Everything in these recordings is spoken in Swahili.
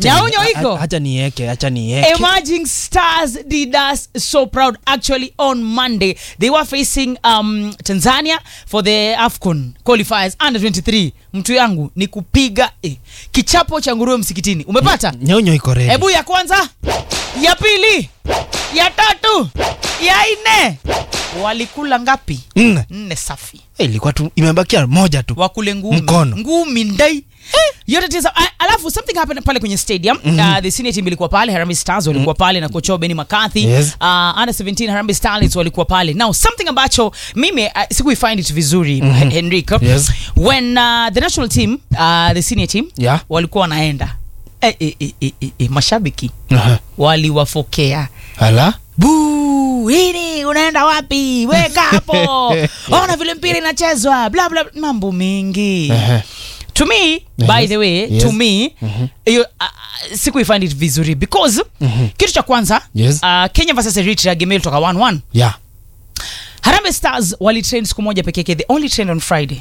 Acha Nyaunyo ni- iko? a- acha nieke acha nieke Emerging Stars did us so proud. Actually, on Monday, they were facing um, Tanzania for the AFCON qualifiers under 23. Mtu yangu ni kupiga eh, kichapo cha nguruwe msikitini. Umepata? nyonyo iko ready Hebu ya kwanza, ya pili, ya tatu, ya nne. Walikula ngapi? nne Nne safi. Eh, ilikuwa tu imebakia moja tu wakule ngumi Mkono. ngumi ndai yote tisa a- alafu something happened pale kwenye stadium uh, the senior team ilikuwa pale Harambee Stars walikuwa pale na kocha wao Benny McCarthy Yes. uh, under 17 Harambee Starlets walikuwa pale now something ambacho mimi uh, siku find it vizuri mm Henrico Yes. when uh, the national team uh, the senior team Yeah. walikuwa wanaenda eh, eh, eh, eh, eh, eh, mashabiki Aha. waliwafokea ala buu hili unaenda wapi weka hapo ona vile mpira inachezwa bla bla mambo mengi Ehe. to me Yes. by the way Yes. to me hiyo uh, siku find it vizuri because kitu cha kwanza Yes. uh, Kenya versus Eritrea game ilitoka 1-1 yeah Harambee Stars walitrain siku moja peke yake they only trained on Friday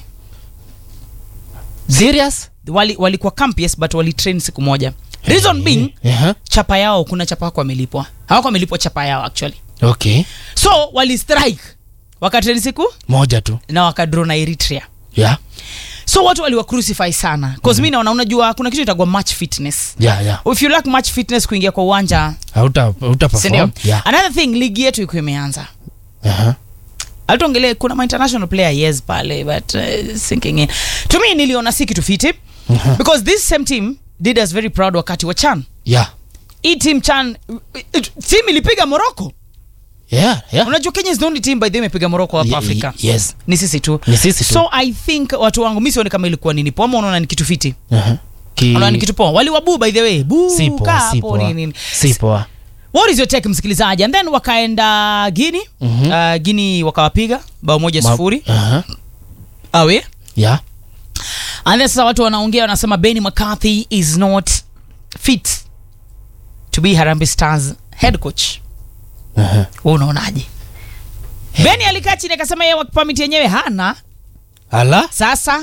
serious wali walikuwa camp yes but walitrain siku moja reason being Aha. chapa yao kuna chapa hako wamelipwa hawako wamelipwa chapa yao actually okay so wali strike wakatrain siku moja tu na wakadraw na Eritrea yeah so watu waliwa crucify sana cause mi naona unajua kuna kitu itagwa match fitness yeah yeah if you lack match fitness kuingia kwa uwanja hauta hauta sindio perform yeah another thing ligi yetu iko imeanza aha alituongelee kuna ma international player yes pale but uh, sinking in to me niliona si kitu fiti because this same team did us very proud wakati wa chan yeah hii team chan team ilipiga morocco yeah yeah unajua kenya is the only team by the way imepiga morocco hapa Ye- afrika ye- yes ni sisi tu Ni sisi tu. so i think watu wangu mi sioni kama ilikuwa nini poa ama unaona ni kitu fiti aha Ki- unaona ni kitu poa waliwabu by the way buu si kaa poa si hapo poa nini, nini. si poa what is your take msikilizaji and then wakaenda gini Mhm. uh, gini wakawapiga bao moja Ma- sufuri aha awe yeah and then sasa watu wanaongea wanasema Benny McCarthy is not fit to be Harambee Stars head coach aha wewe unaonaje Benny alikaa chini akasema yeye work permit yenyewe hana ala sasa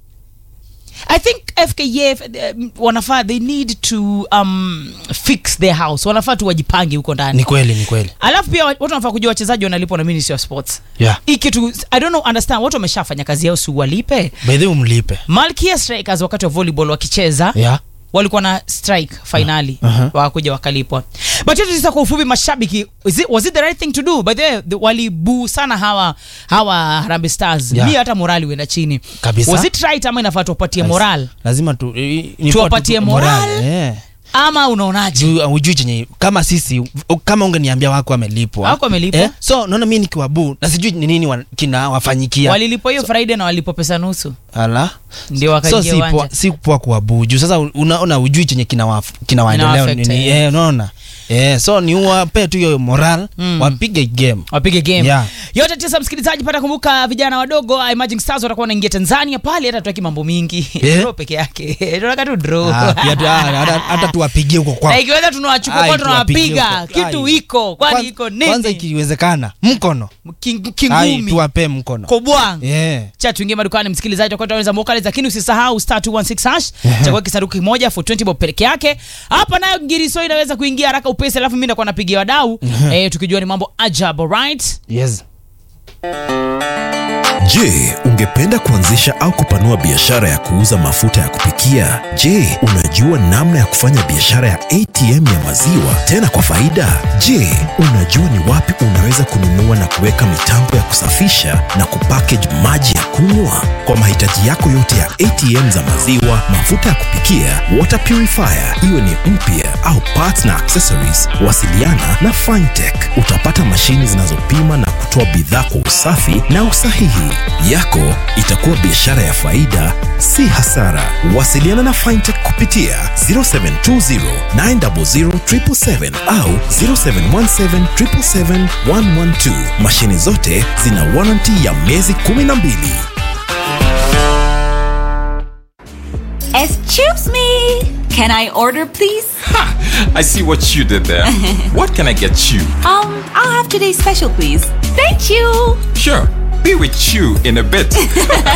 i think fkf um, wanafaa they need to um, fix their house wanafaa tu wajipange huko ndani ni kweli ni kweli alafu pia watu wanafaa kujua wachezaji wanalipwa na ministry of sports yeah hii kitu i don't know understand watu wameshafanya kazi yao si walipe by the way umlipe malkia strikers wakati wa volleyball wakicheza yeah walikuwa na strike finali Uh-huh. wakakuja wakalipwa but yote tisa kwa ufupi mashabiki is it, was it the right thing to do by the way the- walibuu sana hawa hawa Harambee Stars Yeah. mi hata morali uenda chini Kabisa. was it right ama inafaa tuwapatie moral lazima tu i- ni Tuwapatie tu- moral? yeah. ama unaonaje juu ujui chenye kama sisi u- kama ungeniambia wako amelipwa Wako wamelipwa? so naona mi nikiwabu na sijui ni nini wa, kina wafanyikia walilipwa hiyo friday na walipwa pesa nusu ala ndio so wakaingia si poa, uwanja si poa kuwabu juu sasa unaona ujui chenye kina, waf, kina waendeleo Ina-affect, nini eh. eh, unaona eh, so ni wape tu hiyo moral Mm. wapige game wapige game Yeah. yote tisa msikilizaji pata kumbuka vijana wadogo uh, Emerging Stars watakuwa wanaingia Tanzania pale hata tuaki mambo mingi Yeah. draw peke yake tunataka tu draw Ah, pia tu- ah, hata- hata tuwapigie huko na kwao ikiweza tunawachukua Ai, kwa tuwapigie tunawapiga huko. kitu Ai. iko kwani Kwan- iko kwanza nini ikiwezekana mkono King- Ai, kingumi tuwape mkono kobwang yeah. cha tuingie madukani msikilizaji tutakuwa tunaweza mokali lakini usisahau star 216 hash Ehe. chagua kisanduku kimoja for 20 bob peke yake hapa nayo ngiriso inaweza kuingia haraka upesi alafu mimi nakuwa napigia wadau eh, tukijua ni mambo ajabu right yes. Je, ungependa kuanzisha au kupanua biashara ya kuuza mafuta ya kupikia? Je, unajua namna ya kufanya biashara ya ATM ya maziwa tena kwa faida? Je, unajua ni wapi unaweza kununua na kuweka mitambo ya kusafisha na kupackage maji ya kunywa? Kwa mahitaji yako yote ya ATM za maziwa, mafuta ya kupikia, water purifier, iwe ni mpya au parts na accessories, wasiliana na Fintech. Utapata mashini zinazopima na kutoa bidhaa kwa usafi na usahihi. Yako itakuwa biashara ya faida, si hasara. Wasiliana na Fintech kupitia 0720 900 777 au 0717 777 112. Mashini zote zina warranty ya miezi 12. Excuse me. Can I order, please? I see what you did there. what can I get you? Um, I'll have today's special, please. Thank you. Sure, be with you in a bit.